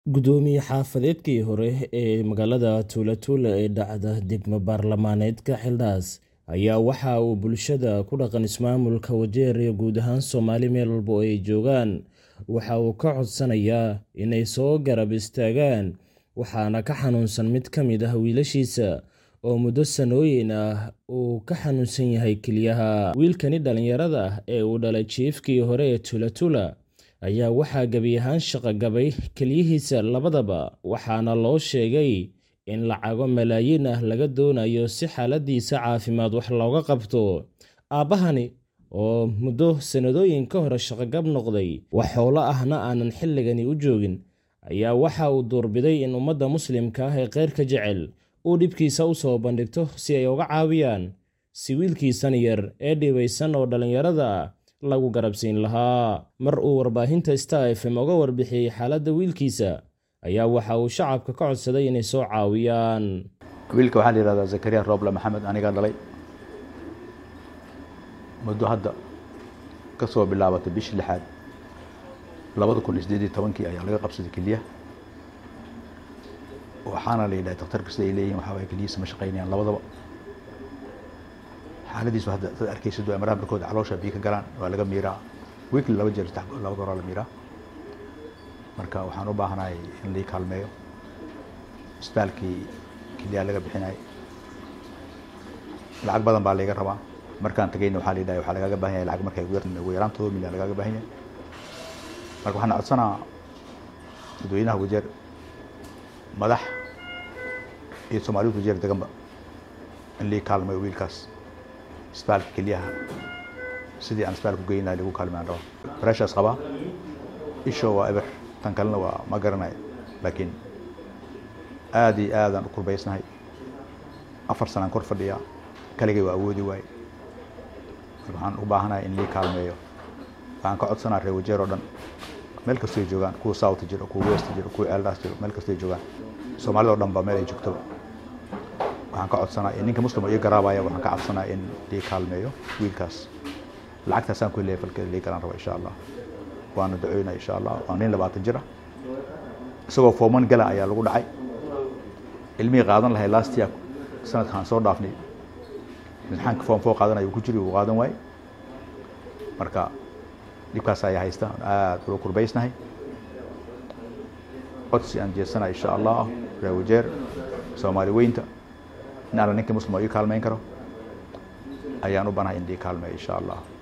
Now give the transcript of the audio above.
Gudoomiye xaafadeedkii hore ee magaalada Tuulatuula ee dhacda degmo baarlamaaneedka Xildhaas ayaa waxa uu bulshada ku dhaqan ismaamulka Wajeer iyo guud ahaan Soomaali meel walba oo ay joogaan waxa uu ka codsanayaa inay soo garab istaagaan waxaana ka xanuunsan mid ka mid ah wiilashiisa oo muddo sanooyin ah uu ka xanuunsan yahay kelyaha. Wiilkani dhalinyarada ah ee uu dhalay chiefkii hore ee Tuulatuula ayaa waxaa gebi ahaan shaqo gabay kelyihiisa labadaba waxaana loo sheegay in lacago malaayiin ah laga doonayo si xaaladiisa caafimaad wax looga qabto. Aabbahani oo muddo sanadooyin ka hor shaqo-gab noqday, wax xoolo ahna aanan xilligani u joogin, ayaa waxa uu doorbiday in ummadda Muslimka ah ee khayrka jecel uu dhibkiisa u soo bandhigto si ay uga caawiyaan si wiilkiisan yar ee dhibaysan oo dhalinyarada ah lagu garabsiin lahaa. Mar uu warbaahinta Star FM uga warbixiyay xaaladda wiilkiisa, ayaa waxa uu shacabka ka codsaday inay soo caawiyaan. wiilka waxaa la yihahdaa zakariya rooble maxamed anigaa dhalay muddo hadda ka soo bilaabatay bishii lixaad labada kun iyo sideed iyo tobankii ayaa laga qabsaday kelyaha waxaana la yidhaha daktarka sida ay leeyihin waxaa waye kelyihiisa ma shaqaynayaan labadaba xaaladiisu hadda dad arkaysid waa maraha barkooda caloosha biyo ka galaan waa laga miiraa weekly laba jeer saddex laba goor la miiraa marka waxaan u baahanahay in lii kaalmeeyo isbitaalkii kelyaha laga bixinayay lacag badan baa layga rabaa markaan tagayna waxaa la yidhaha waxaa lagaaga baahan yahay lacag markay ugu yaraan todoba milyan lagaaga baahan yahay marka waxaan codsanaa dadweynaha wajeer madax iyo soomaaliyad wajeer deganba in lii kaalmeeyo wiilkaas isbitaalka kelyaha sidii aan isbitaalka ugeyn lahay lagu kaalmeyn raba pressures qabaa isho waa eber tan kalena waa ma garanayo laakiin aad iyo aadaan u kurbaysnahay afar sanaan kor fadhiyaa kaligay waa awoodi waaye marka waxaan u baahanahay in lii kaalmeeyo waxaan ka codsanaa reer wajeer oo dhan meel kastoy joogaan kuwa south jiro kuwa west jiro kuwa eldas jiro meel kastoy joogaan soomaalida o dhan ba meel ay joogtaba waxaan ka codsanaa in ninka muslim oo ii garaabaya waxaan ka codsanaa in lii kaalmeeyo wiilkaas lacagtaasaan ku leeyahay falkeeda lii galan raba insha allah waana ducoynaya insha allah waa nin labaatan jir ah isagoo fooman gala ayaa lagu dhacay ilmihii qaadan lahay last year sanadkaan soo dhaafnay imtixaanka form four qaadanaya uu ku jiri uu qaadan waaye marka dhibkaas ayaa haysta aad uga kurbaysnahay codsi aan jeedsana insha allah reer wajeer soomaali weynta in alla ninka muslim oo ii kaalmeyn karo ayaan u banahay in lii kaalmeeyo insha allah